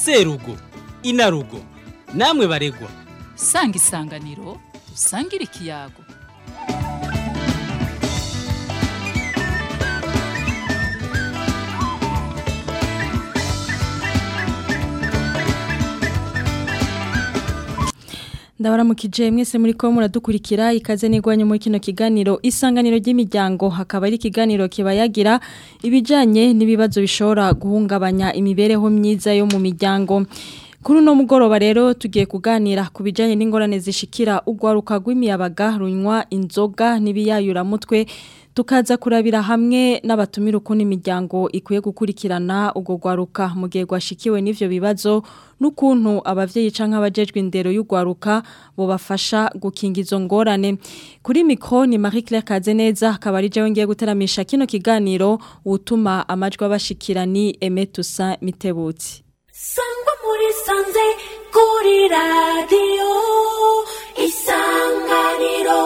serugo inarugo namwe baregwa sanga isanganiro usangire ikiyago ndabaramukije mwese muri ko muradukurikira ikaze n'igwanye muri kino kiganiro isanganiro ry'imiryango hakaba ari ikiganiro kibayagira ibijanye n'ibibazo bishobora guhungabanya imibereho myiza yo mu miryango kuri uno mugoroba rero tugiye kuganira ku bijanye n'ingorane zishikira urwaruka rw'imiyabaga runywa inzoga n'ibiyayuramutwe tukaza kurabira hamwe n'abatumira ukuntu imiryango ikwiye gukurikirana urwo rwaruka mu gihe rwashikiwe n'ivyo bibazo n'ukuntu abavyeyi canke abajejwe indero y'urwaruka bobafasha gukinga izo ngorane kuri mikro ni Marie Claire Kazeneza akaba ari jewe ngiye guteramisha kino kiganiro utuma amajwi abashikira ni Aimé Toussaint Mitebutsi sangwa muri sanze kuri radiyo isanganiro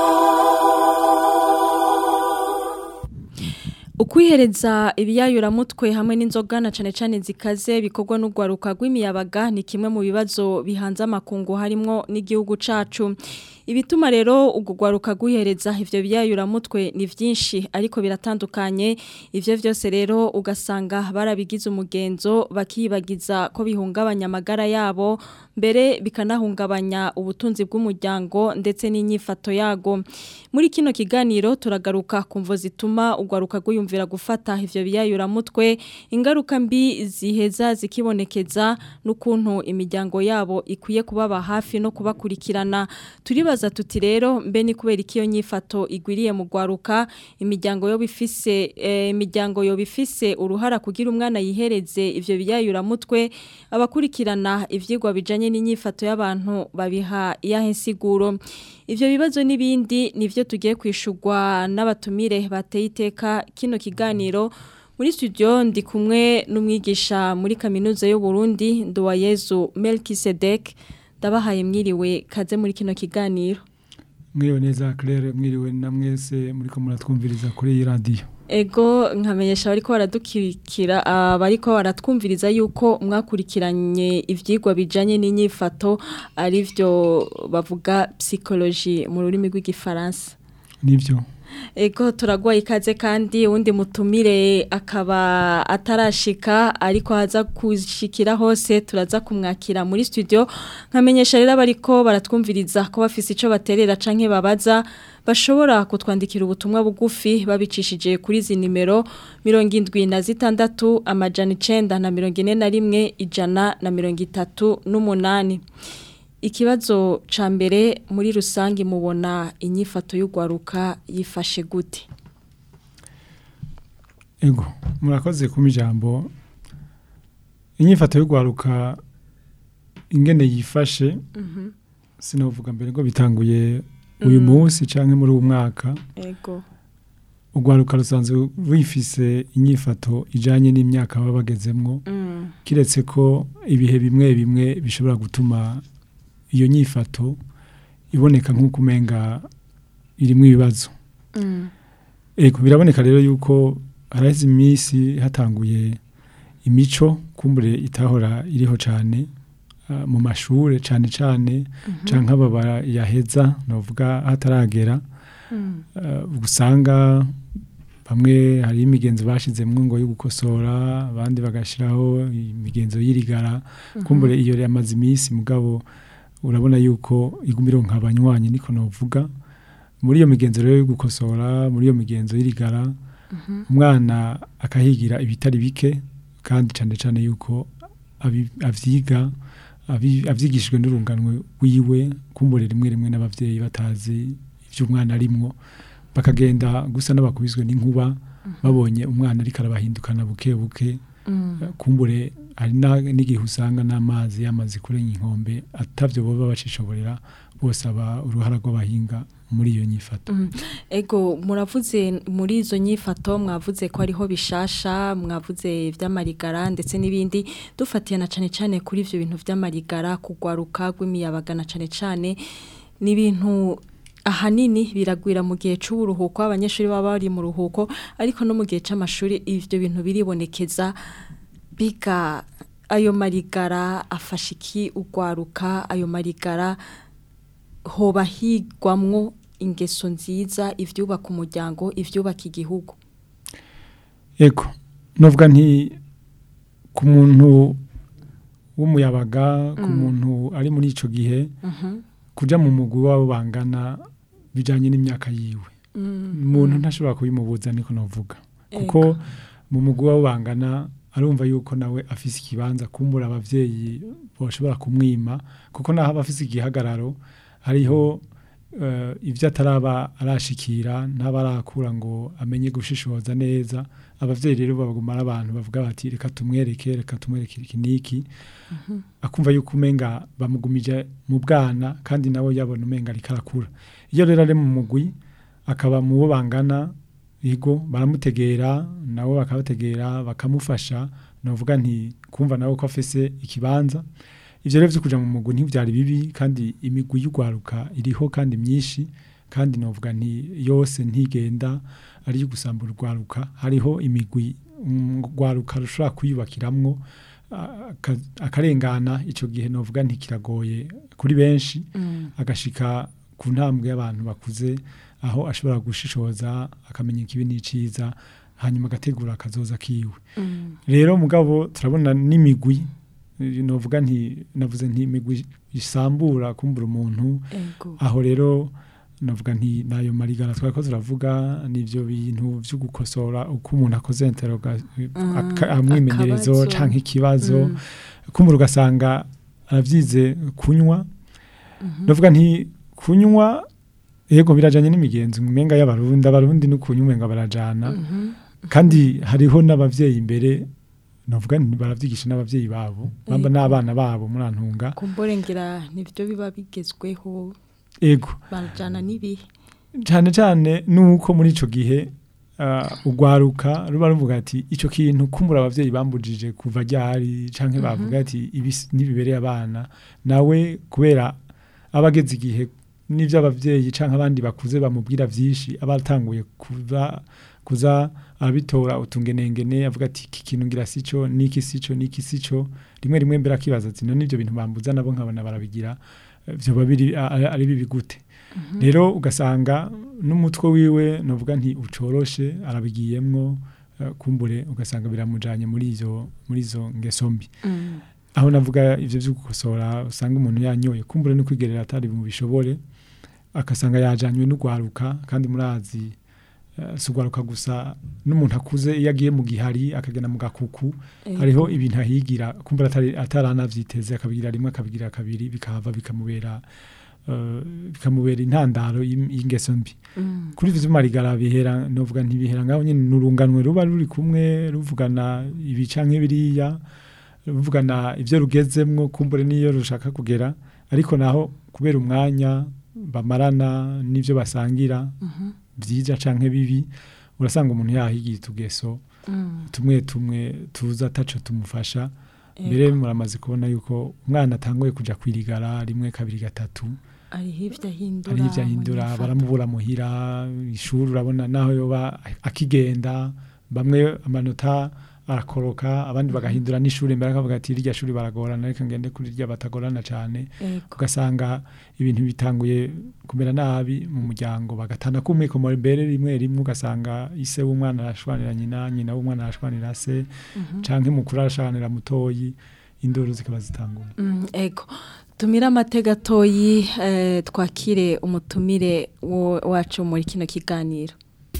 Ukwihereza ibiyayuramutwe hamwe n'inzoga na cane cane zikaze bikorwa n'urwaruka rw'imiyabaga ni kimwe mu bibazo bihanze amakungu harimwo n'igihugu cacu ibituma rero urwo rwaruka rwihereza ivyo biyayuramutwe ni vyinshi ariko biratandukanye ivyo vyose rero ugasanga barabigize umugenzo bakibagiza ko bihungabanya amagara yabo mbere bikanahungabanya ubutunzi bw'umuryango ndetse n'inyifato yago muri kino kiganiro turagaruka kumvo zituma urwaruka rwiyumvira gufata ivyo biyayuramutwe ingaruka mbi ziheza zikibonekeza n'ukuntu imiryango yabo ikwiye kubaba hafi no kubakurikirana turibaza tuti rero mbe ni kubera ikiyo nyifato igwiriye mu rwaruka imiryango yo bifise eh, imiryango yo bifise uruhara kugira umwana yihereze ivyo biyayuramutwe abakurikirana ivyigwa bijanye n'inyifato y'abantu babiha iyahe nsiguro ivyo bibazo n'ibindi nivyo tugiye kwishurwa n'abatumire bateye iteka kino kiganiro muri studio ndi kumwe n'umwigisha muri kaminuza y'u Burundi Nduwayezu Melkisedek ndabahaye mwiriwe kaze muri kino kiganiro mwiriwe neza Claire mwiriwe na mwese muri ko muratwumviriza kuri iyi radio Ego nkamenyesha bariko baradukirikira abariko baratwumviriza yuko mwakurikiranye ivyigwa bijanye n'inyifato ari byo bavuga psychologie mu rurimi rw'igifaransa nivyo Ego turagwaye ikaze kandi undi mutumire akaba atarashika ariko haza kushikira hose turaza kumwakira muri studio nkamenyesha rero bariko baratwumviriza ko bafise ico baterera canke babaza bashobora kutwandikira ubutumwa bugufi babicishije kuri izi nimero mirongo indwi na zitandatu amajana icenda na mirongo ine na rimwe ijana na mirongo itatu n'umunani ikibazo ca mbere muri rusange mubona inyifato y'urwaruka yifashe gute ego murakoze kuma ijambo inyifato y'urwaruka ingene yifashe sinavuga mbere ngo bitanguye uyu munsi canke muri uyu mwaka ego urwaruka rusanzwe rwifise inyifato ijanye n'imyaka baba bagezemwo kiretse ko ibihe bimwe bimwe bishobora gutuma iyo nyifato iboneka nk'uko umenga irimo ibibazo ego biraboneka rero yuko haraheze iminsi hatanguye imico kumbure itahora iriho cyane mu mashuri cyane cyane cyangwa aba yaheza navuga hataragera usanga bamwe hari imigenzo bashyizemo ngo yo gukosora abandi bagashyiraho imigenzo y'irigara kumbure iyo yamaze iminsi mugabo urabona yuko igumira nk'abanywanyi niko navuga muri iyo migenzo rero yo gukosora muri iyo migenzo y'irigara umwana akahigira ibitari bike kandi cyane cyane yuko abyiga abyigishijwe n'urunganwe wiwe kumbure rimwe rimwe n'ababyeyi batazi ibyo umwana arimwo bakagenda gusa n'abakubizwe n'inkuba babonye umwana ariko arabahindukana buke buke kumbure hari n'igihe usanga n'amazi yamaze kurenga inkombe atabyo baba bacishoborera bose aba uruhara rw'abahinga muri iyo nyifato ego muravuze muri izo nyifato mwavuze ko ariho bishasha mwavuze iby'amarigara ndetse n'ibindi dufatiye na cyane cyane kuri ibyo bintu by'amarigara kugwaruka rw'imiyabaga na cyane cyane ni ibintu ahanini biragwira mu gihe cy'uburuhuko abanyeshuri baba bari mu ruhuko ariko no mu gihe cy'amashuri ibyo bintu biribonekeza biga ayo marigara afasha iki ugwaruka ayo marigara hoba higwamwo ingeso nziza ivyubaka umuryango ivyubaka igihugu ego novuga nti ku muntu w'umuyabaga ku muntu ari muri ico gihe kuja mu mugwi wabo bangana bijanye n'imyaka yiwe umuntu ntashobora kubimubuza niko novuga kuko mu mugwi wabo bangana arumva yuko nawe afise ikibanza kumbura abavyeyi boshobora kumwima kuko naho aba afise igihagararo hariho eh, ivyo ataraba arashikira ntabarakura ngo amenye gushishoza neza abavyeyi rero baguma ari abantu bavuga bati reka tumwereke reka tumwereke iki niki akumva yuko umenga bamugumije mu bwana kandi nawe yabona umenga ariko arakura iyo rero ari mu mugwi akaba mu bo bangana yego baramutegera nabo bakabategera bakamufasha novuga nti kumva nawe ko afise ikibanza ivyo rero vyo kuja mu mugwi ntivyari bibi kandi imigwi y'ugwaruka iriho kandi myinshi kandi novuga nti yose ntigenda ari gusambura urwaruka hariho imigwi urwaruka rushobora kwiyubakiramwo aka- akarengana ico gihe novuga nti kiragoye kuri benshi agashika ku ntambwe y'abantu bakuze aho ashobora gushishoza akamenya ikibi n'iciza hanyuma agategura akazoza kiwe rero mugabo turabona n'imigwi eh, novuga nti navuze nti imigwi isambura kumbura umuntu ego aho rero navuga nti nayo marigara twari ko turavuga n'ivyo bintu vyo gukosora uko umuntu akoze interoga aka- amwimenyerezo akabazo. canke ikibazo Mm. kumbura ugasanga aravyize kunywa navuga nti kunywa yego birajanye n'imigenzo umenga y'abarundi abarundi no kunywa umenga barajana kandi hariho n'abavyeyi imbere navuga nti baravyigisha n'abavyeyi babo bamba Yego. n'abana babo murantunga kumbure ngira nivyo biba bigezweho ego barajana n'ibihe cyane cyane nuko muri ico gihe uh, ugwaruka ruba ruvuga ati ico kintu kumbura abavyeyi bambujije kuva ryari canke bavuga ati ibi s- ntibibereye abana nawe kubera abageze igihe n'ivyo abavyeyi canke abandi bakuze bamubwira vyinshi abatanguye kuza kuza abitora utungenengene avuga ati iki kintu ngira sico niki sico niki sico rimwe rimwe mbere akibaza ati none ivyo bintu bambuza nabo nkabona barabigira eh, vyoba biri a- a- ari bibi gute rero ugasanga n'umutwe wiwe novuga nti ucoroshe arabigiyemwo eh, kumbure ugasanga biramujanye muri izo muri izo ngeso mbi aho navuga ivyo vyo gukosora usanga umuntu yanyoye kumbure no kwigerera atari mu bishobore akasanga yajanywe n'ugwaruka kandi murazi eh, si ugwaruka gusa n'umuntu akuze iyo agiye mu gihari akagenda mu gakuku hariho ibintu ahigira kumbura atari ataranavyiteze akabigira rimwe akabigira kabiri bikahava bikamubera eh, bikamubera intandaro y'im- y'ingeso mbi kuri ivyo marigara bihera novuga ntibihera ngaho nyene nurunganwe ruba ruri kumwe ruvugana ibi canke biriya ruvugana ivyo rugezemwo kumbure niyo rushaka kugera ariko naho kubera umwanya bamarana n'ivyo basangira vyiza canke bibi urasanga umuntu yahigiye utugeso tumwe tumwe tuza ataco tumufasha mbere muramaze kubona yuko umwana atanguye kuja kwirigara rimwe kabiri gatatu ariho ivyo ahindura hari ivyo ahindura mu baramubura muhira ishuri urabona naho yoba akigenda bamwe amanota arakoroka abandi bagahindura n'ishuri mbere akavuga ati irya shuri baragorana reka ngende kuri rya batagorana cane ifato. Ego. ugasanga ibintu bitanguye kumera nabi mu muryango bagatana kumwe ku mbere rimwe rimwe ugasanga ise w'umwana arashwanira nyina nyina w'umwana arashwanira se canke mukuru arashwanira mutoyi induru zikaba zitanguye Mm, ego tumire amatega gatoyi eh, twakire umutumire wo- wacu muri kino kiganiro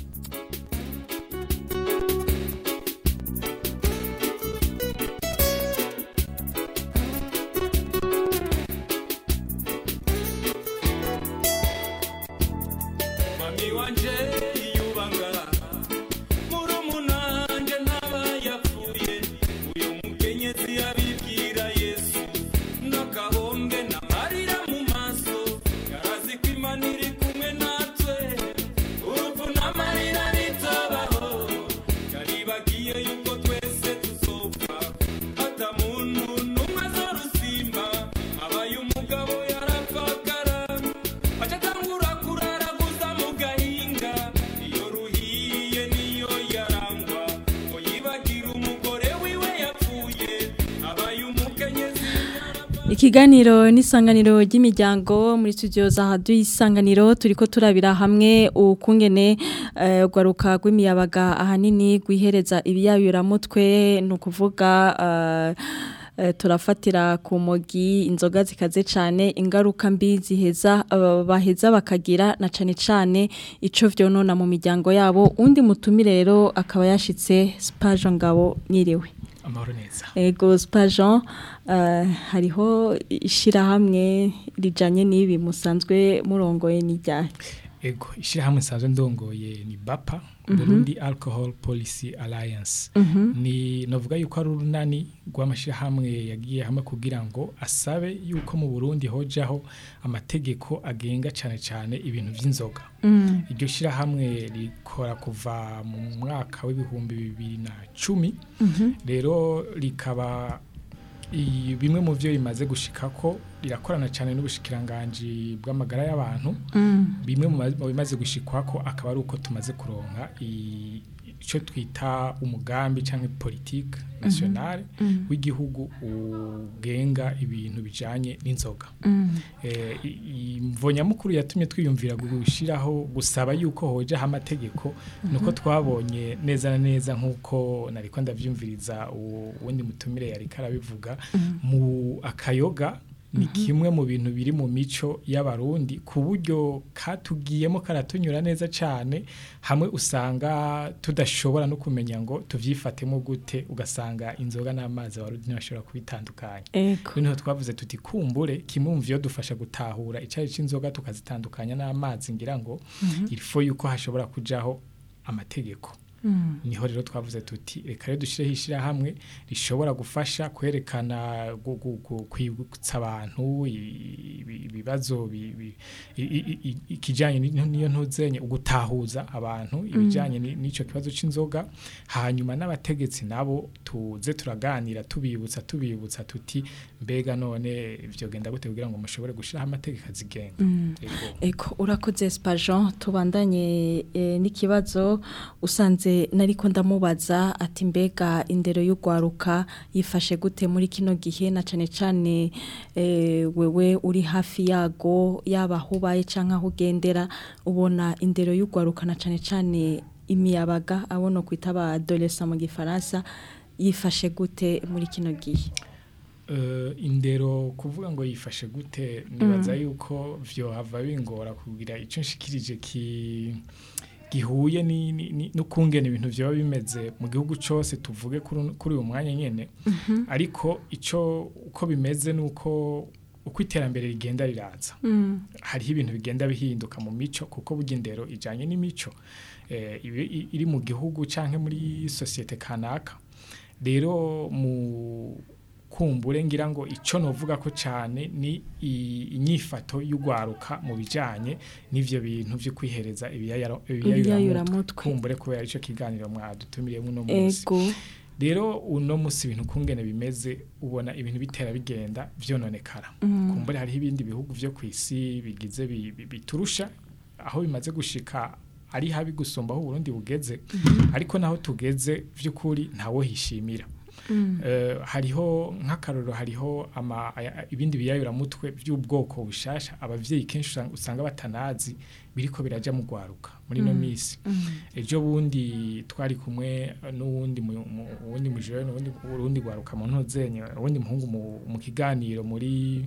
mami wanje yubanga murumunanje ntaba yapfuye uyu mukenyezi yabibwira yesu n'agahombe n'amarira mu maso yarazi ko imana iri kumwe natwe urupfu n'amarira bito Ikiganiro n'isanganiro ry'imiryango muri studio za Radio Isanganiro turiko turabira hamwe ukungene eh, gwaruka rw'imiyabaga ahanini gwihereza ibiyayura mutwe no kuvuga eh, eh, turafatira ku mogi inzoga zikaze cyane ingaruka mbi ziheza eh, baheza bakagira na cane cane ico vyonona mu miryango yabo undi mutumire rero akaba yashitse Spajo Ngabo nyiriwe amahoro neza Ego Spajan uh, hariho ishirahamwe rijanye n'ibi musanzwe murongoye n'ijyahe ego ishyirahamwe nsanzwe ndongoye ni bapa burundi alcohol policy alliance ni navuga yuko ari urunani rw'amashyirahamwe yagiye hamwe kugira ngo asabe yuko mu burundi hojaho amategeko agenga cyane cyane ibintu by'inzoga iryo shyirahamwe rikora kuva mu mwaka w'ibihumbi bibiri na cumi rero rikaba i- bimwe mu byo rimaze gushikako rirakorana cyane n'ubushikiranganji bw'amagara y'abantu bimwe mu ma- mu bimaze gushikwako akaba ari uko tumaze kuronka i- ico twita umugambi cyangwa politique nationale w'igihugu ugenga ibintu bijanye n'inzoga eh i- imvo nyamukuru yatumye twiyumvira gushiraho gusaba yuko hojaho amategeko nuko twabonye neza na neza nkuko nariko ndavyumviriza uwo- uwundi mutumire yari karabivuga mu akayoga ni kimwe mu bintu biri mu mico y'abarundi ku buryo katugiyemo karatunyura neza cyane hamwe usanga tudashobora no kumenya ngo tuvyifatemo gute ugasanga inzoga n'amazi abarundi ntibashobora kubitandukanya Ego niho twavuze tuti kumbure kimwe mu byo dufasha gutahura icyayi cy'inzoga tukazitandukanya n'amazi ngira ngo ilfo yuko hashobora kujaho amategeko niho rero twavuze tuti reka rero dushyireho ishyirahamwe rishobora gufasha kwerekana gu- gu- gu- kwibutsa abantu i- ibi- ibibazo bi- bi- i- i- i- ikijyanye ni- n'iyo ntuzenye ugutahuza abantu ibijyanye ni- n'icyo kibazo cy'inzoga hanyuma n'abategetsi nabo tuze turaganira tubibutsa tubibutsa tuti mbega none ibyo genda gute kugira ngo mushobore gushyiraho amategeko azigenga Yego. Ego urakoze Spajan tubandanye eh, n'ikibazo usanze nariko ndamubaza ati mbega indero y'ugwaruka yifashe gute muri kino gihe na cane cane eh, wewe uri hafi yago yaba aho ubaye canke aho ugendera ubona indero y'ugwaruka na cane cane imiyabaga abono kwita ba adolescent mu gifaransa yifashe gute muri kino gihe Eh, indero kuvuga ngo yifashe gute nibaza yuko vyohava bingora kugira ico nshikirije ki gihuye ni- ni- ni- n'ukungena ibintu vyoba bimeze mu gihugu cose tuvuge kuri uno- kuri uyu mwanya nyene ariko ico uko bimeze nuko uko iterambere rigenda riraza hariho ibintu bigenda bihinduka mu mico kuko burya indero ijanye n'imico eh, ibi- i- iri mu gihugu canke muri sosiyete kanaka rero mu kumbure ngira ngo ico novuga ko cyane ni i- inyifato y'ugwaruka mu bijanye n'ivyo bintu vyo kwihereza ibiyayura Ibiyayuramutwe. kumbure kubera ico kiganiro mwadutumiriyemo uno munsi Ego rero uno munsi ibintu kungene bimeze ubona ibintu bitera bigenda vyononekara kumbure hariho ibindi bihugu vyo kwisi bigize bi- bi- biturusha aho bimaze gushika ari habi gusumba aho Burundi bugeze ariko naho tugeze vy'ukuri ntawo hishimira Eh, hariho nk'akaroro hariho ama, aya- ibindi biyayura mutwe by'ubwoko bushasha abavyeyi kenshi usanga- usanga batanazi biriko biraja mu gwaruka muri no misi ejo bundi twari kumwe n'uwundi mu- mu- uwundi mujere n'uwundi urundi gwaruka mu ntozenye uwundi muhungu mu, mu kiganiro muri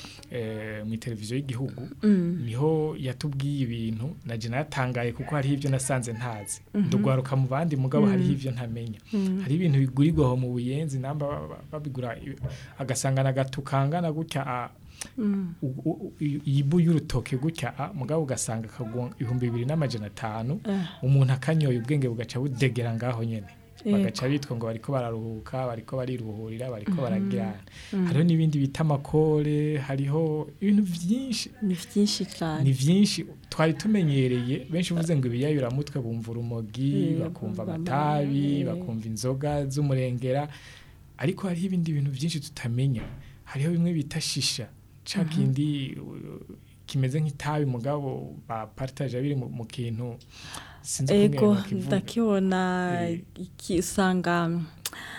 eh, mu televiziyo y'igihugu niho yatubwiye ibintu naje natangaye kuko hariho ibyo nasanze ntazi ndugwaruka mu bandi mugabo hariho ibyo ntamenya hari ibintu bigurirwa aho mu buyenzi namba ba- ba- babigura i- agasanga nagatukangana gutya a- u- u- u- iyibu y'urutoke gutya a, mugabo ugasanga kagwa ibihumbi bibiri n'amajana atanu umuntu akanyoye ubwenge bugaca budegera ngaho nyene bagaca bitwa ngo bariko bararuhuka bariko bariruhurira bariko baragirana hariho n'ibindi bita amakore hariho ibintu vyinshi ni vyinshi cyane ni vyinshi twari tumenyereye benshi uvuze ngo ibiyayuramutwe bumva urumogi Eh, bakumva bakumva amatabi amare. bakumva inzoga z'umurengera ariko hariho ibindi bintu vyinshi tutamenya hariho bimwe bita shisha ca kindi uh, kimeze nk'itabi mugabo bapartaje biri mu mu kintu sinzi ego ukungene bakivuga. ndakibona Eh. iki usanga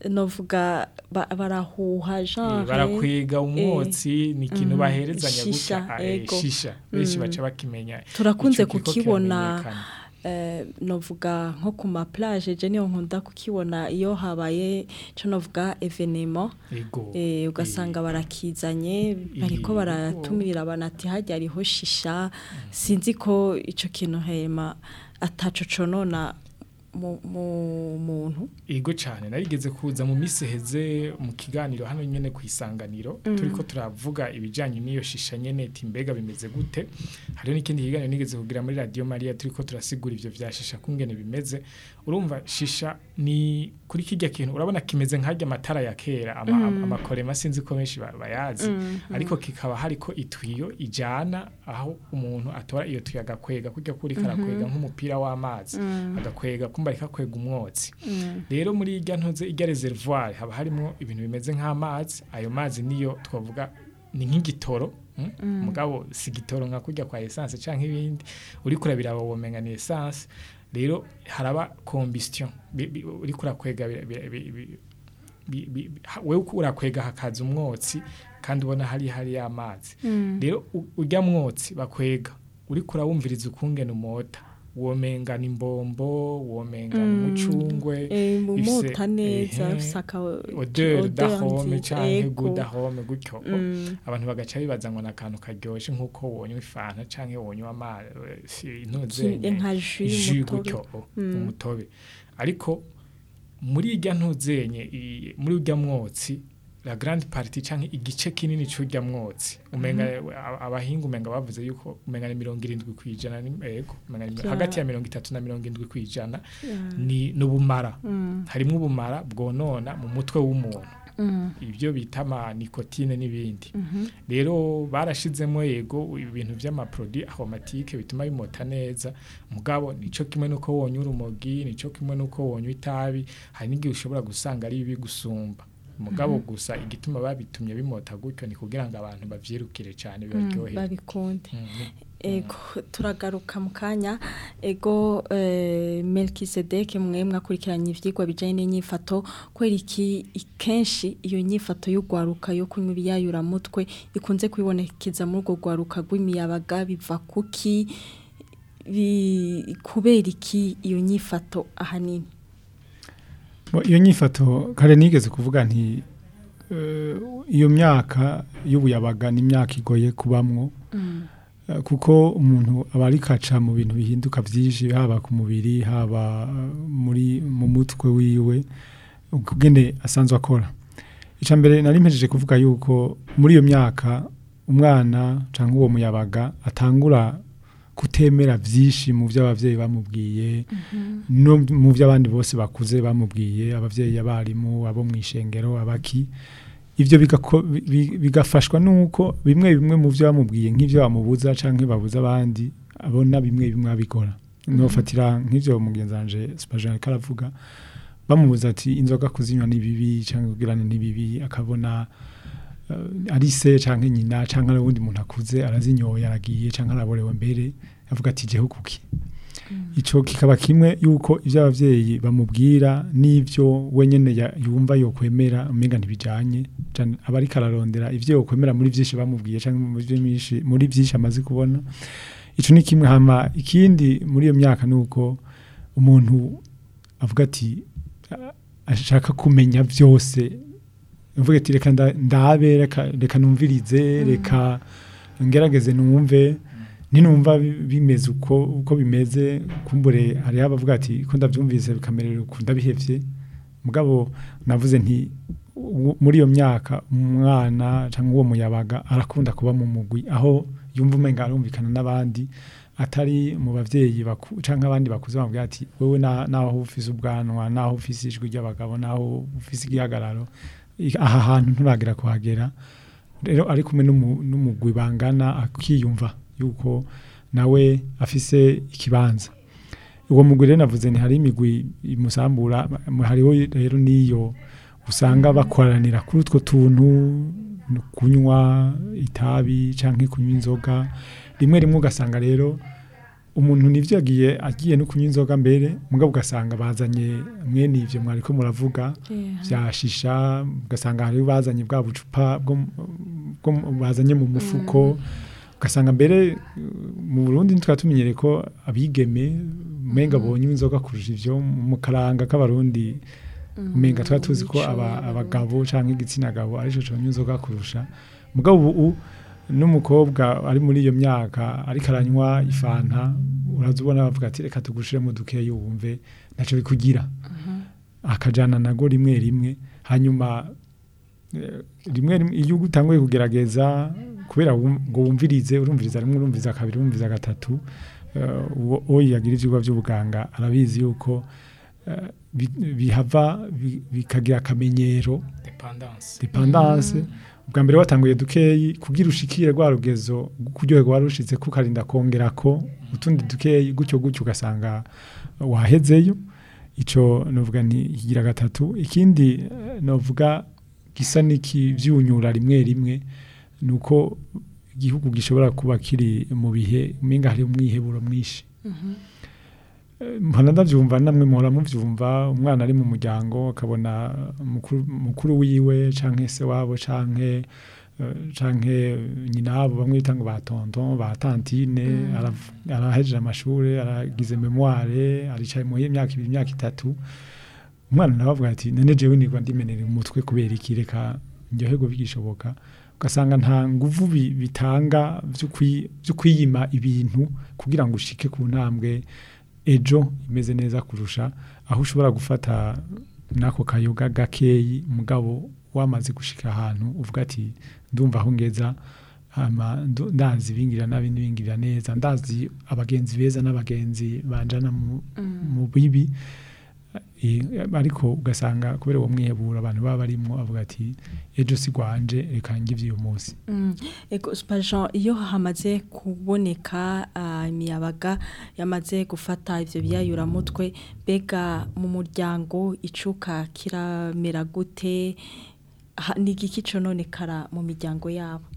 novuga ba- barahuha Eh, genre barakwega umwotsi ni ikintu Mhm. baherezanya Shisha, gutya eh, ego. shisha benshi Mm. baca bakimenya turakunze ico kiriko kukibona kiramenyekana. eh, novuga nko ku ma plage je niyo nkunda kukibona iyo habaye co novuga evenement ego eh, ugasanga barakizanye bariko Yego. baratumirira abantu ati hajya hariho shisha sinzi ko ico kintu hema ataco conona mu mu muntu ego cyane narigeze kuza mu misi heze mu kiganiro hano nyene ku isanganiro turiko turavuga ibijanye n'iyo shisha nyene ati mbega bimeze gute hariho n'ikindi kiganiro nigeze kugira muri radio Maria turiko turasigura ivyo vya shisha kungene bimeze urumva shisha ni kuri kijya kintu urabona kimeze nk'ajya amatara ya kera ama, ama- amakorema sinzi ko benshi ba- bayazi ariko kikaba hariko itwiyo ijana aho umuntu atora iyo tuyo agakwega kujya kuri karakwega nk'umupira w'amazi agakwega kumba rikakwega umwotsi rero muri irya ntuze irya reservoir haba harimo ibintu bimeze nk'amazi ayo mazi niyo twavuga ni nk'igitoro mm? mugabo si igitoro nka kujya kwa essence canke ibindi uri kurabira womenga ni essence rero haraba combustion Bi- bi- uri kurakwega bi- bi- bi- bi- bi- bi- ha- wewe uko urakwega hakaza umwotsi kandi ubona hari hari y'amazi rero u- urya mwotsi bakwega uri kurawumviriza ukungena umota womenga ni imbombo womenga ni umucungwe eh, ifise- mumota neza ehe, saka odeur dahome canke ego. gudahome gutyo Mm. abantu bagaca bibaza ngo nakantu karyoshe nkuko wonywa ifanta canke wonywa amazi Ki- intuzenye nka jus jus y'umutobe. gutyo o, Mm. umutobe ariko muri irya ntuzenye i- muri urya mwotsi la grande partie canke igice kinini c'urya mwotsi umenga a- abahinga umenga bavuze yuko umenga ni mirongo irindwi kwijana ni ego umenga ni Vya- hagati ya mirongo itatu na mirongo indwi kwijana ni n'ubumara Mm. harimwo ubumara bwonona mu mutwe w'umuntu Mm. ibyo bita ama nikotine n'ibindi Mhm. rero barashizemo yego ibintu by'amaprodi aromatike bituma bimota neza mugabo nico kimwe nuko wonywa urumogi nico kimwe nuko wonywa itabi hari n'igihe ushobora gusanga ari bibi gusumba mugabo gusa igituma babitumye bimota gutyo ni kugira ngo abantu bavyirukire cyane Mm, bibaryohere babikunde Mm, ni- ego turagaruka mu kanya ego eh, Melkisedek mwe mwakurikiranye ivyigwa bijanye n'inyifato kwera iki kenshi iyo nyifato y'ugwaruka yo kunywa ibiyayura mutwe ikunze kwibonekeza muri urwo gwaruka rw'imiyabaga biva kuki bi- kubera iki iyo nyifato ahanini Bo, iyo nyifato kare nigeze kuvuga nti eh, iyo myaka y'ubuyabaga ni imyaka igoye kubamwo Eh, kuko umuntu aba ari kaca mu bintu bihinduka byinshi haba ku mubiri haba eh, muri mu mutwe wiwe ukugene asanzwe akora icya mbere nari mpejeje kuvuga yuko muri iyo myaka umwana cyangwa uwo muyabaga atangura kutemera byinshi mu byo ababyeyi bamubwiye no mu byo abandi bose bakuze bamubwiye ababyeyi abarimu abo mu ishengero abaki ibyo bigako- bi- bigafashwa nuko bimwe bimwe mu byo bamubwiye nk'ibyo bamubuza cyangwa babuza abandi abona bimwe bimwe abikora nofatira nk'ibyo mugenzi wanje Spagin karavuga bamubuza ati inzoga kuzinywa ni bibi cyangwa kugirana ni bibi akabona eh, ari se cyangwa nyina cyangwa ari uwundi muntu akuze arazinyoye aragiye cyangwa araborewe mbere avuga ati jeho kuki ico kikaba kimwe yuko ivyo abavyeyi bamubwira n'ivyo wenyene ya- yumva yokwemera umenga ntibijanye cane aba ariko ararondera ivyo yokwemera muri vyinshi bamubwiye canke muri vyinshi muri vyinshi amaze kubona ico ni kimwe hama ikindi muri iyo myaka nuko umuntu avuga ati "Ah, ashaka kumenya vyose avuga ati reka nda- ndabe reka reka numvirize reka ngerageze numve ninumva bi- bimeze uko uko bimeze kumbure hari abavuga ati ko ndabyumvise bikamerera uko ndabihevye mugabo navuze nti u- muri iyo myaka umwana cyangwa uwo muyabaga arakunda kuba mu mugwi aho yumva umenga arumvikana n'abandi atari mu bavyeyi baku canke abandi bakuze bamubwira ati wewe na- naho ufise ubwanwa naho ufise ijwi ry'abagabo naho ufise igihagararo i- aha hantu nturagera kuhagera rero ari kumwe n'umu- n'umugwi bangana akiyumva yuko nawe afise ikibanza uwo mugwi rero navuze ni hari imigwi imusambura hariho rero n'iyo usanga bakoranira kuri utwo tuntu no kunywa itabi canke kunywa inzoga rimwe rimwe ugasanga rero umuntu nivyo yagiye agiye no kunywa inzoga mbere mugabo ugasanga bazanye mwene ivyo mwariko muravuga vya shisha ugasanga hari bazanye bwa bucupa bwo bwo bazanye mu mufuko ugasanga mbere uh, mu Burundi ntitwa tumenyere ko abigeme umenga bonye inzoga kurusha ivyo mu karanga k'abarundi umenga twa tuzi ko aba- abagabo canke igitsina gabo arico conywa inzoga kurusha mugabo ubu n'umukobwa ari muri iyo myaka ariko aranywa ifanta uraza ubona bavuga ati reka tugushiremo dukeyi wumve ntaco bikugira akajana nago rimwe rimwe hanyuma eh, rimwe rimwe iyo utanguye kugerageza kubera wum- ngo wumvirize urumviriza rimwe urumviriza kabiri urumviriza gatatu eh, uwo uwo yagira ivyigwa by'ubuganga arabizi yuko eh, bi- bihava bi- bikagira akamenyero dependance dependance ubwa mbere watanguye dukeyi kugira ushikire rwa rugezo kuryoherwa wari ushitse kukarinda kongera ko utundi dukeyi gutyo gutyo ugasanga wahezeyo ico novuga nti kigira gatatu ikindi eh, novuga gisa n'ikivyunyura rimwe rimwe nuko igihugu gishobora kuba kiri mu bihe umenga hari umwiheburo mwinshi Eh, mpora ndavyumva namwe muhora muvyumva umwana ari mu muryango akabona mukuru, mukuru wiwe canke se wabo canke eh, canke nyinabo bamwe bita ngo ba tonton ba tantine arav- arahejeje amashure aragize memoire aricaye mu myaka ibiri imyaka itatu umwana nawe avuga ati none jewe nirwa ndimenera umutwe kubera iki reka ndyoherwe bigishoboka ugasanga nta nguvu bi- bitanga vyo kwi- vyo kwiyima ibintu kugira ngo ushike ku ntambwe ejo imeze neza kurusha aho ushobora gufata n'ako kayoga gakeyi mugabo wamaze gushika ahantu uvuga ati ndumva aho ngeza hama ndu- ndazi ibingira nabi n'ibingira neza ndazi abagenzi beza n'abagenzi banjana mu, mu bibi Eh, ariko ugasanga kubera uwo mwihebura abantu baba barimwo avuga ati ejo si gwanje reka ngivye uyu munsi Mm. Ego Jean iyo hamaze kuboneka ah, imiyabaga yamaze gufata ivyo biyayuramutwe bega mu muryango icuka kiramera gute Ha- ni igiki cononekara mu miryango yabo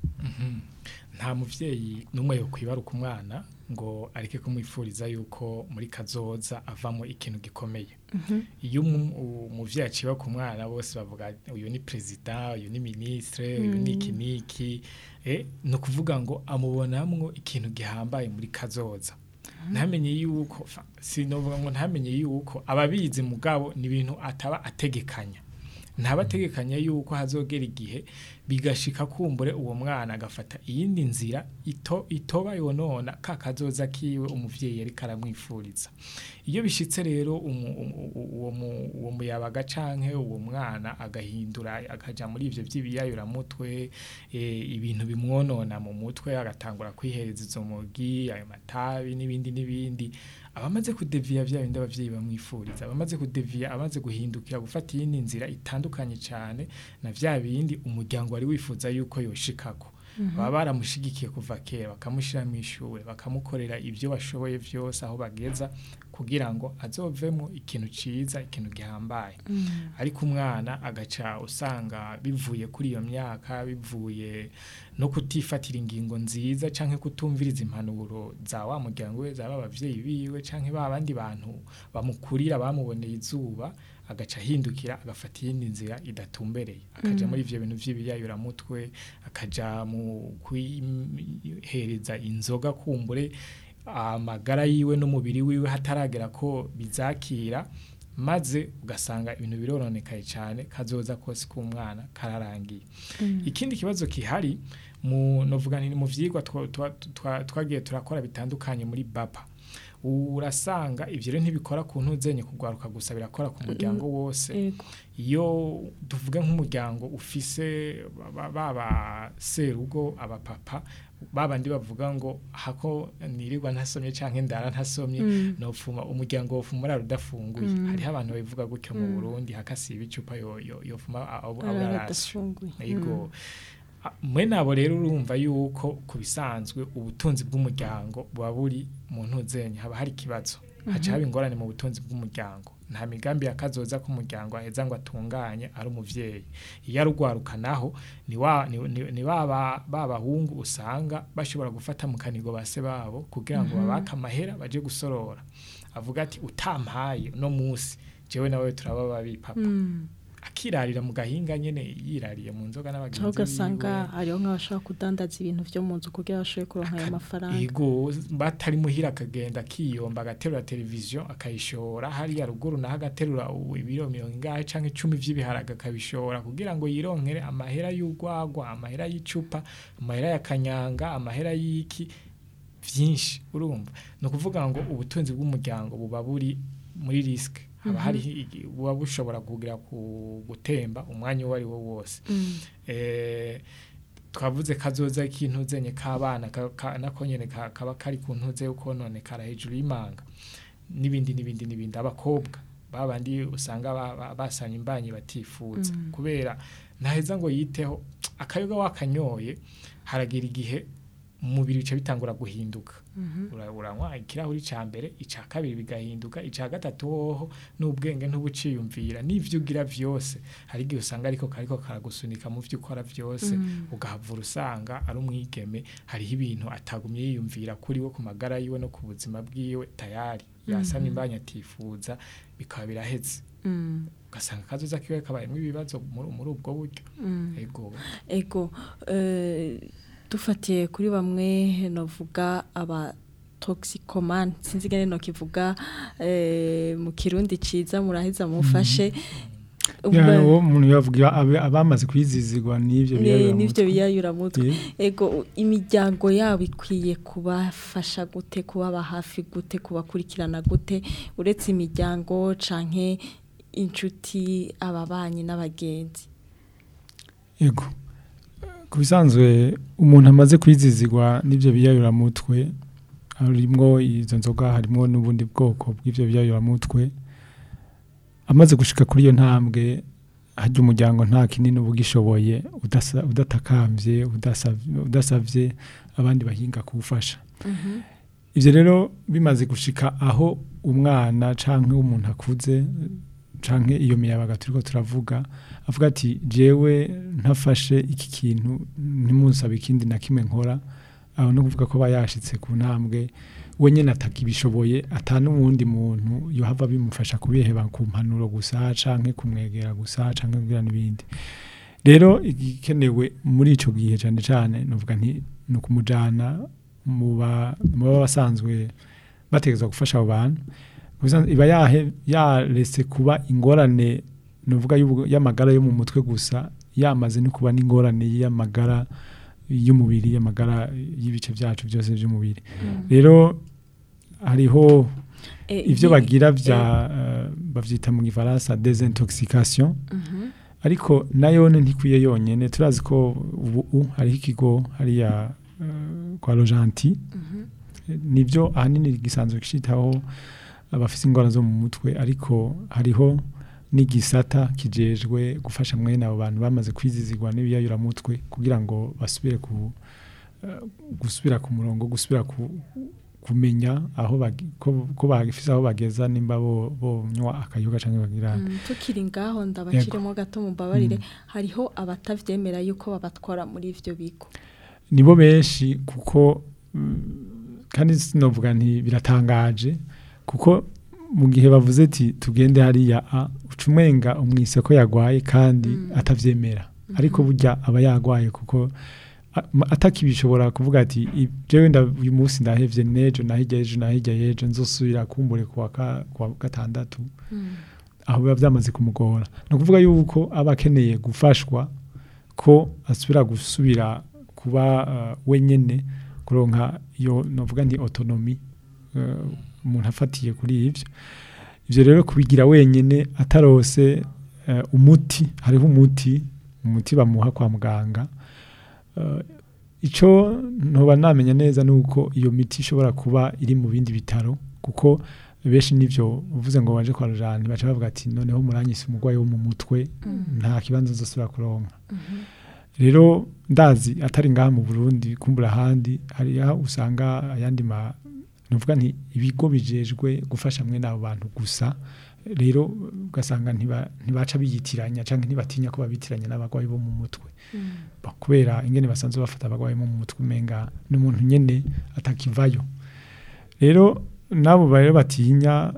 nta muvyeyi n'umwe yo kwibaruka umwana ngo areke kumwifuriza yuko muri kazoza avamo ikintu gikomeye iyo umu- umuvyeyi aciba ku mwana bose bavuga uyu ni perezida uyu ni ministre uyu ni iki niki eh, ni ukuvuga ngo amubonamwo ikintu gihambaye muri kazoza ntamenye yuko fa- sinovuga ngo ntamenye yuko ababizi mugabo ni ibintu ataba ategekanya ntaba ategekanya yuko hazogera igihe bigashika kumbure uwo mwana agafata iyindi nzira ito itoba yonona ka kazoza kiwe umuvyeyi yari karamwifuriza iyo bishitse rero umu- umu- uwo mu- uwo muyabaga canke uwo mwana agahindura akaja muri ivyo vy'ibiyayuramutwe eh, ibintu bimwonona mu mutwe agatangura kwihereza izo mugi ayo matabi n'ibindi n'ibindi abamaze kudeviya vya bindi abavyeyi bamwifuriza abamaze kudeviya amaze guhindukira gufata iyindi nzira itandukanye cane na vya bindi umuryango wari wifuza yuko yoshikako baba baramushigikiye kuva kera bakamushira mu ishure bakamukorera ibyo bashoboye vyose aho bageza kugira ngo azovemo ikintu ciza ikintu gihambaye ariko umwana agaca usanga bivuye kuri iyo myaka bivuye no kutifatira ingingo nziza canke kutumviriza impanuro za wa muryango we zaba abavyeyi biwe canke ba bandi bantu bamukurira bamuboneye izuba agaca ahindukira agafata iyindi nzira idatumbereye akaja muri ivyo bintu vy'ibiyayuramutwe akaja mu kwihereza inzoga kumbure amagara yiwe n'umubiri wiwe hataragera ko bizakira maze ugasanga ibintu birononekaye cyane kazoza kose k'umwana kararangiye ikindi kibazo kihari mu novuga nti mu vyigwa twa- twa- twa- twagiye turakora bitandukanye muri bapa urasanga ivyo rero ntibikora ku ntuzenye kugwaruka gusa birakora ku muryango wose Ego. iyo tuvuge nk'umuryango ufise ba- baba serugo abapapa babandi bavuga ngo hako nirirwa ntasomye canke ndara ntasomye nopfuma umuryango wofuma urara udafunguye hariho abantu babivuga gutyo mu Burundi hakasiba icupa yo- yo- yofuma abo Arara ararasyo adafunguye. yego A- mwe nabo rero urumva yuko ku bisanzwe ubutunzi bw'umuryango buba buri mu ntuzenye haba hari ikibazo haca haba ingorane mu butunzi bw'umuryango nta migambi yakazoza k'umuryango aheza ngo atunganye ari umuvyeyi iyo arugwaruka naho ni wa ni, ni, ni baba babahungu usanga bashobora gufata mu kanigo base babo kugira ngo babake amahera baje gusorora avuga ati utampaye no musi jewe nawe turaba babi papa akirarira mu gahinga nyene yirariye mu nzoga n'abagenzi aho ugasanga biwe. hariho nk'abashobora kudandaza ibintu byo mu nzu kugira bashobore kuronka ayo mafaranga Ego batari muhira akagenda akiyomba agaterura televiziyo akayishora hariya ruguru naho agaterura u- ibiro mirongo ingahe canke icumi vy'ibiharage akabishora kugira ngo yironkere amahera y'urwagwa amahera y'icupa amahera ya kanyanga amahera y'iki vyinshi urumva ni ukuvuga ngo ubutunzi bw'umuryango buba buri muri risike haba hari igi- buba bushobora kugira ku gutemba umwanya uwo ari wo wose eh, twavuze kazoza ikintu zenye k'abana ka- ka- nako nyene ka- kaba kari ku ntuze yo kononekara hejuru y'imanga n'ibindi n'ibindi n'ibindi abakobwa babandi usanga ba- ba- basanye imbanyi batifuza kubera ntaheza ngo yiteho akayoga wakanyoye haragira igihe umubiri bica bitangura guhinduka Ura- uranywa ikirahuri ca mbere ica kabiri bigahinduka ica gatatu hoho n'ubwenge ntubuciyumvira n'ivyo ugira vyose hari igihe usanga ariko kariko karagusunika mu vyo ukora vyose ugahavura usanga ari umwigeme hariho ibintu atagumye yiyumvira kuri we ku magara yiwe no ku buzima bwiwe tayari yasa n'imbanya atifuza bikaba biraheze ugasanga akazoza kiwe kabayemo ibibazo muri muri ubwo buryo ego ego eh, dufatiye kuri bamwe novuga aba toxicomane sinzi ngene no kivuga eh, mu kirundi ciza muraheza mufashe Ya, uwo umuntu yavuga abe- abamaze kwizizigwa n'ivyo Ni- biyayura nivyo mutwe. biyayura mutwe Eh. ego imiryango yabo ikwiye kubafasha gute kubaba hafi gute kubakurikirana gute uretse imiryango canke inshuti ababanyi n'abagenzi Ego. Ku bisanzwe umuntu amaze kwizizigwa n'ivyo biyayura mutwe harimwo izo nzoga harimwo n'ubundi bwoko bw'ivyo biyayura mutwe amaze gushika kuri iyo ntambwe harya umuryango nta kinini uba ugishoboye udasa- udatakambye udasavye- udasavye abandi bahinga kuwufasha ivyo rero bimaze gushika aho umwana canke umuntu akuze canke iyo miyabaga turiko turavuga avuga ati jewe ntafashe iki kintu ntimunsabe ikindi na kimwe nkora aho no kuvuga ko aba yashitse ku ntambwe we nyene atakibishoboye ata n'uwundi muntu yohava bimufasha kubiheba ku mpanuro gusa canke kumwegera gusa canke kugira n'ibindi rero igikenewe muri ico gihe cane cane novuga nti ni ukumujana mu ba- mu baba basanzwe bategerezwa gufasha abo bantu Kubisanzwe iba yahe yaretse kuba ingorane novuga y'ubu- y'amagara yo mu mutwe gusa yamaze no kuba n'ingorane y'amagara y'umubiri y'amagara y'ibice byacu byose by'umubiri rero hariho Eh, ivyo ibi- bagira vya eh, bavyita mu gifaransa desintoxication Mhm. ariko nayone ntikwiye yonyene turazi ko ubu u- hariho ikigo hariya eh, kwa Rojanti nivyo ahanini gisanzwe kishitaho abafite ingwara zo mu mutwe ariko hariho n'igisata kijejwe gufasha mwene abo bantu bamaze kwizizigwa n'ibiyayuramutwe kugira ngo basubire ku eh, gusubira ku murongo gusubira ku kumenya aho bagi- ko ko bagifise aho bageza nimba bo bonywa akayoga canke bagira Mm, tukiri ngaho ndabashiremo gato mumbabarire hariho abatavyemera yuko babatwara muri ivyo bigo nibo benshi kuko mm, kandi sinovuga nti biratangaje kuko mu gihe bavuze ati tugende hariya a ucumenga umwise ko yagwaye kandi atavyemera ariko burya aba yagwaye kuko a- ma- atakibishobora kuvuga ati "I- jewe nda uyu munsi ndahevye nejo nahirya ejo nahirya ejo nzosubira kumbure kuwa ka- kuwa gatandatu aho biba byamaze kumugora ni ukuvuga yuko aba akeneye gufashwa ko asubira gusubira kuba uh, wenyene kuronka iyo novuga nti autonomy uh, umuntu afatiye kuri ivyo ivyo rero kubigira wenyene atarose uh, umuti hariho umuti umuti bamuha kwa muganga uh, ico ntoba namenya neza nuko iyo miti ishobora kuba iri mu bindi bitaro kuko benshi nivyo uvuze ngo baje kwa rujani baca bavuga ati noneho muranyise umurwayi wo mu mutwe nta kibanza nzosubira kuronka rero ndazi atari ngaha mu Burundi kumbura ahandi hari aho usanga ayandi ma nuvuga nti ibigo bijejwe gufasha mwe n'abo bantu gusa rero ugasanga ntiba- ntibaca biyitiranya cyangwa ntibatinya ko babitiranya n'abarwayi bo mu mutwe Ba- kubera ingene basanzwe bafata abarwayi bo mu mutwe umenga n'umuntu nyene atakivayo rero nabo rero batinya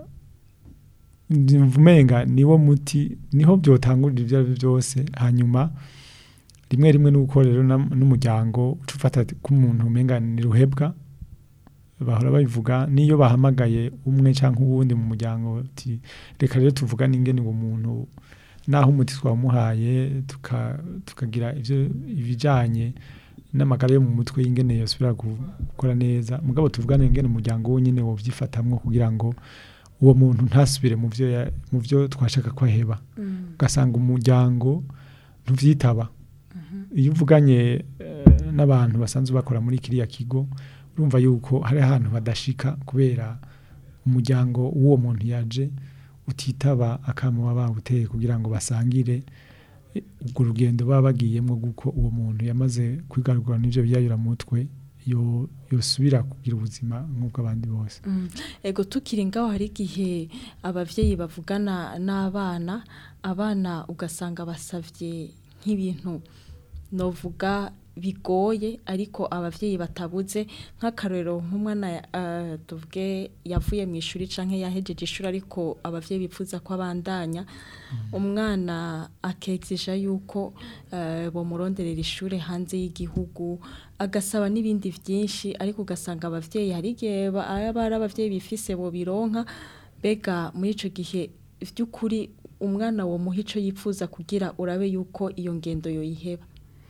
umenga niwo muti niho byotangurira ibyo ari byo byose hanyuma rimwe rimwe nuko rero nam- n'umuryango uca ufata k'umuntu umenga ni ruhebwa bahora babivuga niyo bahamagaye umwe cyangwa uwundi mu muryango uti reka rero tuvugane ingene uwo muntu naho umuti twamuhaye tuka- tukagira ibyo ibijanye n'amagara yo mu mutwe y'ingene yosubira gu- gukora neza mugabo tuvugane ingene umuryango wonyine wovyifatamwo kugira ngo uwo muntu ntasubire mu byo ya- mu byo twashaka ko aheba ugasanga umuryango ntuvyitaba iyo uvuganye eh, n'abantu basanzwe bakora muri kiriya kigo urumva yuko hari ahantu badashika kubera umuryango w'uwo muntu yaje utitaba akamo baba bawuteye kugira ngo basangire eh, urwo rugendo baba bagiyemo guko uwo muntu yamaze kwigaragura n'ibyo biyayuramutwe yo yosubira kugira ubuzima nk'ubw'abandi bose ego tukiri ngaho hari igihe abavyeyi bavugana n'abana abana ugasanga basavye nk'ibintu novuga bigoye ariko abavyeyi batabuze nk'akarorero nk'umwana uh, tuvuge yavuye mu ishuri canke yahejeje ishuri ariko abavyeyi bipfuza ko abandanya umwana akexija yuko uh, bomuronderera ishure hanze y'igihugu agasaba n'ibindi vyinshi ariko ugasanga abavyeyi hari igihe ba- aba ari abavyeyi bifise bo bironka bega muri ico gihe vy'ukuri umwana wo muha ico yipfuza kugira urabe yuko iyo ngendo yoyiheba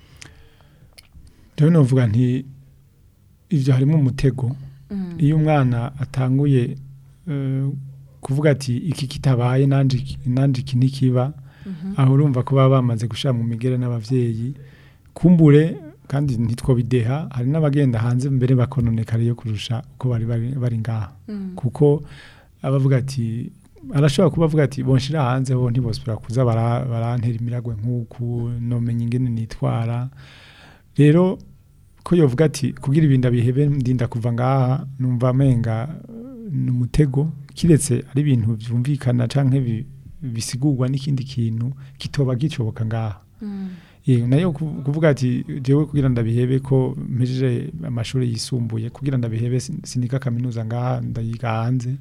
rero novuga nti ivyo harimo umutego iyo umwana atanguye eh, kuvuga ati iki kitabaye nanje iki- nanje iki ntikiba aho urumva ko baba bamaze gushira mu migere n'abavyeyi kumbure kandi ntitwobideha hari n'abagenda hanze mbere bakononekara yo kurusha uko bari bari, bari ngaha kuko abavuga ati arashobora kuba avuga ati bonshira hanze ho ntibosubira kuza bara- barantera imiragwe nk'uku nomenya ingene nitwara rero ko yovuga ati kugira ibintu abihebe ndinda kuva ngaha numva amenga eh, ni umutego kiretse ari ibintu byumvikana canke bi- bisigurwa n'ikindi kintu kitoba gicoboka ngaha Yego, nayo ku- kuvuga ati jewe kugira ndabihebe ko mpejeje amashuri yisumbuye kugira ndabihebe sin- siniga kaminuza ngaha ndayiga hanze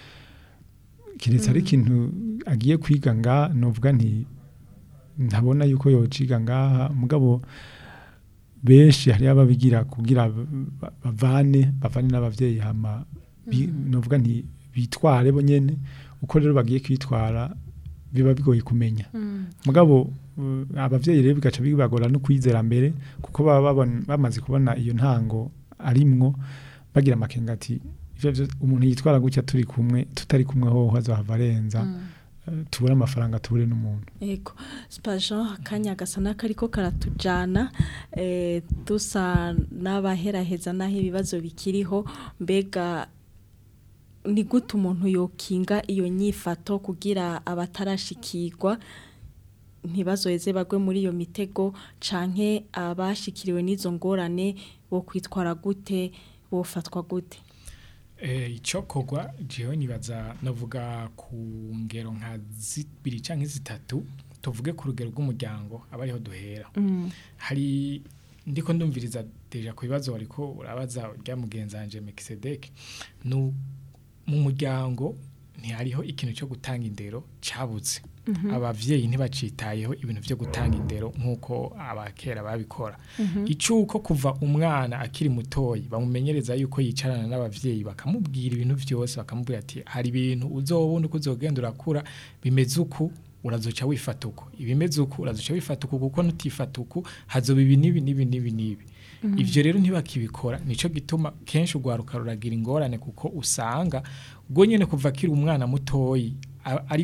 kiretse ari ikintu agiye kwiga ngaha novuga nti ntabona yuko yociga ngaha mugabo benshi hari ababigira kugira ba- ba- bavane bavane n'abavyeyi hama bi- novuga nti bitware bo nyene uko rero bagiye kwitwara biba bigoye kumenya mugabo uh, abavyeyi rero bigaca bibagora no kwizera mbere kuko baba babon- bamaze kubona iyo ntango arimwo bagira amakenga ati ivyo vyo- umuntu yitwara gutya turi kumwe tutari kumwe hoho azohava arenza eh, tubure amafaranga tubure n'umuntu Ego, Spajan akanya gasa n'akariko karatujana eh, dusa n'abaheraheza n'aho ibibazo bikiriho mbega ni gute umuntu yokinga iyo nyifato kugira abatarashikirwa ntibazoheze bagwe muri iyo mitego canke abashikiriwe n'izo ngorane bo kwitwara gute bofatwa gute Eh, icokorwa jewe nibaza navuga ku ngero nka zibiri canke zitatu tuvuge ku rugero rw'umuryango aba ariho duhera hari ndiko ndumviriza deja ku bibazo wariko urabaza rya mugenzanje Melkisedek nu mu muryango ntihariho ikintu cyo gutanga indero cabuze abavyeyi ntibacitayeho ibintu vyo gutanga indero nk'uko abakera babikora icuko kuva umwana akiri mutoyi bamumenyereza yuko yicarana n'abavyeyi bakamubwira ibintu vyose bakamubwira ati hari ibintu uzobona uko uzogenda urakura bimeze uku urazoca wifata uku ibimeze uku urazoca wifata uku kuko nutifata uku hazoba ibi n'ibi n'ibi n'ibi n'ibi ivyo rero ntibakibikora nico gituma kenshi urwaruka ruragira ingorane kuko usanga ubwo nyene kuva akiri umwana mutoyi a- ariwe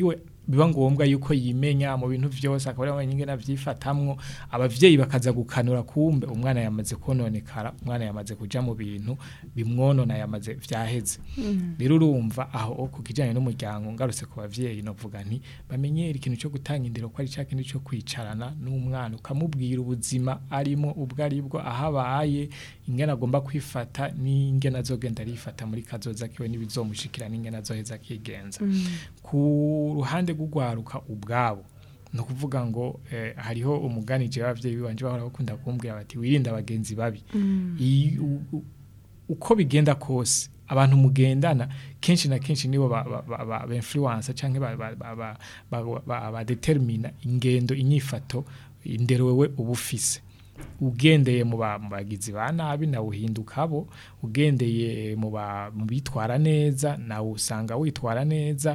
biba ngombwa yuko yimenya mu bintu byose akaba ari wenyine navyifatamwo abavyeyi bakaza gukanura kumbe umwana yamaze kononekara umwana yamaze kuja mu bintu bimwonona yamaze vyaheze rero urumva aho ku kijanye n'umuryango ngarutse ku bavyeyi novuga nti bamenyere ikintu cyo gutanga indero ko ari cya kintu cyo kwicarana n'umwana ukamubwira ubuzima arimo ubwo aribwo aho abaye ingene agomba kwifata n'ingene azogenda arifata muri kazoza kiwe n'ibizomushikira n'ingene azoheza akigenza ku ruhande rw'ugwaruka ubwabo ni ukuvuga ngo eh, hariho umugani jewe abavyeyi banje bahora bakunda kumbwira bati wirinde abagenzi babi Iyi- u- u- uko bigenda kose abantu mugendana kenshi na kenshi nibo ba, ba, ba, ba, ba influence canke ba, ba, ba, ba, ba, ba, ba determina ingendo inyifato indero wewe uba ufise ugendeye mu ba- mu bagizi ba nabi nawe uhinduka abo ugendeye mu ba- mu bitwara neza nawe usanga witwara neza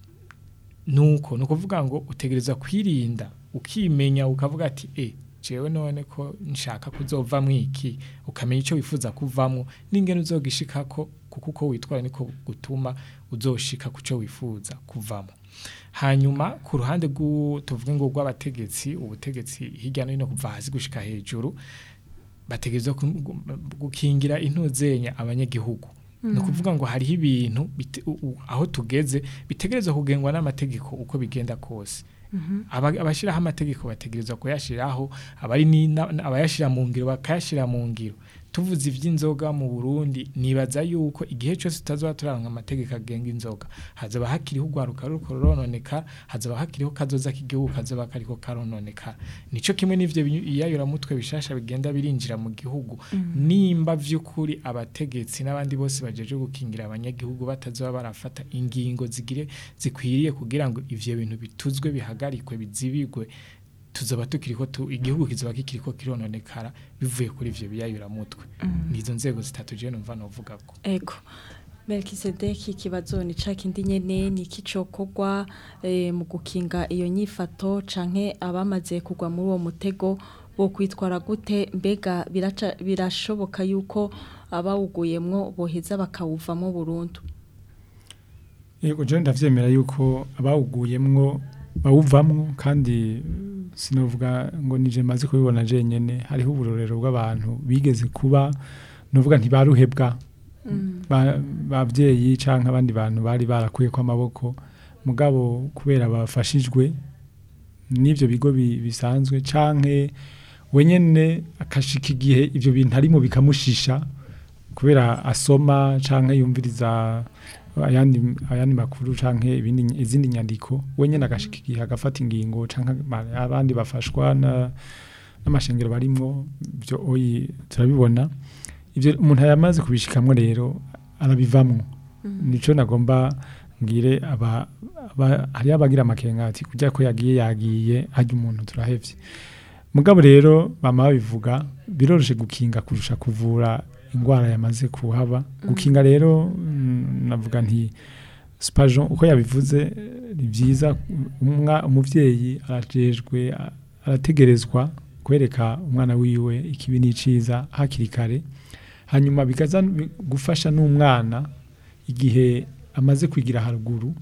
nuko ni ukuvuga ngo utegereza kwirinda ukimenya ukavuga ati e jewe none ko nshaka kuzova mwiki ukamenya icyo wifuza kuvamo n'ingene uzogishikako kuko uko witwara niko gutuma uzoshika ku cyo wifuza kuvamo hanyuma ku ruhande rw'u- tuvuge ngo rw'abategetsi ubutegetsi hirya no hino kuva hasi gushika hejuru bategerezwa ku- gukingira intuzenya abanyagihugu ni ukuvuga ngo hariho ibintu bite- u- u- aho tugeze bitegerezwa kugengwa n'amategeko uko bigenda kose Aba- abashyiraho amategeko bategerezwa kuyashyiraho abari ni- na- na- abayashyira mu ngiro bakayashyira mu ngiro tuvuze iby'inzoga mu Burundi nibaza yuko igihe cyose tutazaba turanga amategeko agenga inzoga hazaba hakiriho urwaruka ruko rurononeka hazaba hakiriho kazoza k'igihugu kazoba kariko karononeka nico kimwe n'ivyo binyu- iyayuramutwe bishasha bigenda birinjira mu gihugu nimba vy'ukuri abategetsi n'abandi bose bajeje gukingira abanyagihugu batazoba barafata ingingo zigire zikwiriye kugira ngo ivyo bintu bituzwe bihagarikwe bizibigwe tuzoba tukiriko tu, igihugu kizoba kikiriko kirononekara bivuye kuri ivyo biyayuramutwe nizo nzego zitatu je numva novuga ko Ego. Melkisedeki ikibazo ni ca kindi nyene ni iki cokorwa eh, mu gukinga iyo nyifato canke abamaze kugwa muri uwo mutego bo kwitwara gute mbega biraca birashoboka yuko abawuguyemwo boheza bakawuvamo burundu Yego je ndavyemera yuko abawuguyemwo bawuvamwo kandi sinovuga ngo nije maze kubibona je nyene hariho uburorero bw'abantu bigeze kuba novuga ntibaruhebwa ba- bavyeyi canke abandi bantu bari barakuye ko amaboko mugabo kubera bafashijwe n'ivyo bigo bi- bisanzwe canke wenyene akashika igihe ivyo bintu arimo bikamushisha kubera asoma canke yumviriza ayandi ayandi makuru canke ibindi izindi nyandiko wenyene agashika igihe agafata ingingo canke ma- abandi bafashwa na n'amashengero barimwo byo oyi turabibona ivyo umuntu yamaze kubishikamwo rero arabivamwo nico nagomba ngire aba, aba hari abagira amakenga ati kujya ko yagiye yagiye hajya umuntu turahevye mugabo rero bama babivuga biroroshe gukinga kurusha kuvura ingwara yamaze kuhaba gukinga rero mm, navuga nti spajon uko yabivuze eh, ni byiza umwa umuvyeyi arajejwe a- arategerezwa kwereka umwana wiwe ikibi n'iciza hakiri kare hanyuma bikaza bi- gufasha n'umwana igihe amaze kwigira haruguru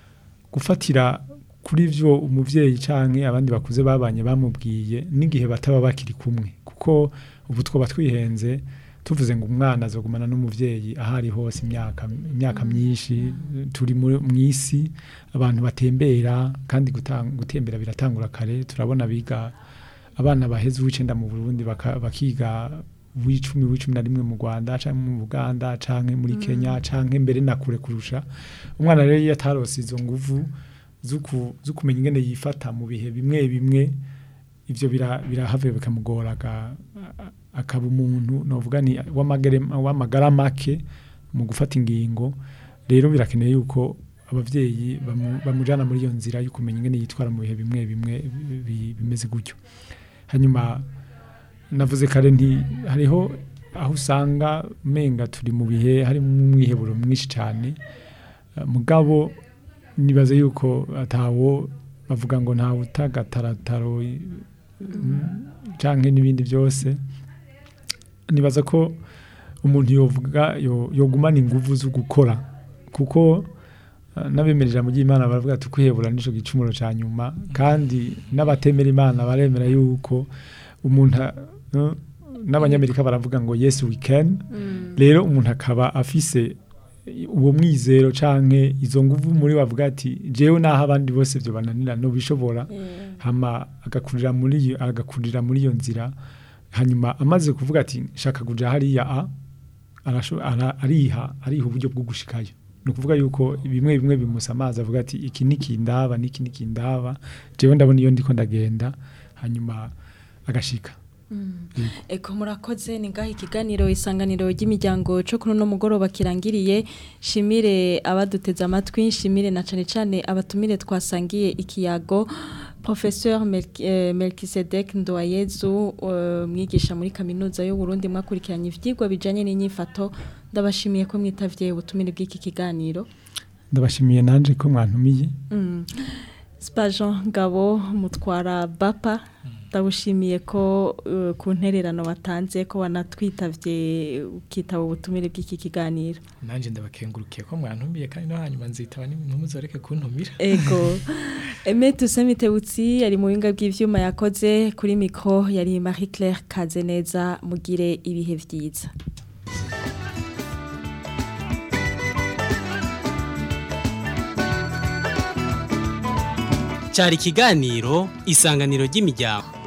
gufatira kuri vyo umuvyeyi canke abandi bakuze babanye bamubwiye n'igihe bataba bakiri kumwe kuko ubu twoba twihenze tuvuze ngo umwana azogumana n'umuvyeyi ahari hose imyaka imyaka myinshi turi mu isi abantu batembera kandi guta- gutembera biratangura kare turabona biga abana baheze uw'icenda mu Burundi baka- bakiga w'icumi w'icumi na rimwe mu Rwanda canke mu Buganda canke muri Kenya canke mbere na kure kurusha umwana rero iyo atarose izo nguvu zuku zukumenya ingene yifata mu bihe bimwe bimwe ivyo bira birahave bikamugora aga- a- akaba umuntu novuga ni w'amagere w'amagara make mu gufata ingingo rero birakeneye yuko abavyeyi bamu- bamujana muri iyo nzira yo kumenya ingene yitwara mu bihe bimwe bimwe bi- bi- bimeze gutyo hanyuma navuze kare nti hariho aho usanga menga turi mu bihe harimo umwiheburo mwinshi cyane Eh, mugabo nibaze yuko atawo bavuga ngo ntawe utagatarataro canke n'ibindi byose nibaza ko umuntu yovuga yo- yogumana inguvu zo gukora kuko eh, n'abemerera mu ry'Imana baravuga ati kwihebura nico gicumuro ca nyuma kandi n'abatemera Imana baremera yuko umuntu a- no, n'abanyamerika baravuga ngo yes we can rero umuntu akaba afise uwo mwizero canke izo nguvu muri bavuga ati jewe naho abandi bose byo bananira no bishobora hama agakurira muri iyo agakurira muri iyo nzira hanyuma amaze kuvuga ati shaka kuja hariya a arasho- ara- ariha ariha uburyo bwo gushikayo ni ukuvuga yuko bimwe bimwe bimusa amazi avuga ati iki nikindaba niki nikindaba jewe ndabona iyo ndiko ndagenda hanyuma agashika Eko murakoze ni ngaho ikiganiro isanganiro ry'imiryango cyo kuri uno mugoroba kirangiriye shimire abaduteze amatwi shimire na cane cane abatumire twasangiye ikiyago Professeur Melk- eh, Melkisedek Ndoyezu eh, mwigisha muri kaminuza y'u Burundi mwakurikiranye ivyigwa bijanye n'inyifato ndabashimiye ko mwitavye ubutumire bw'iki kiganiro ndabashimiye nanje ko mwantumiye Mm. Spajan Ngabo mutwara Bapa ndabushimiye ko uh, ku ntererano watanze ko wanatwitavye ukitaba ubutumire bw'iki kiganiro nanje ndabakengurukiye ko mwantumiye kandi no hanyuma nzitaba ntimuzoreke kuntumira ego Aime Tusemitebutsi yari mu binga bw'ivyuma yakoze kuri mikro yari Marie Claire Kazeneza mugire ibihe vyiza cyari ikiganiro isanganiro ry'imiryango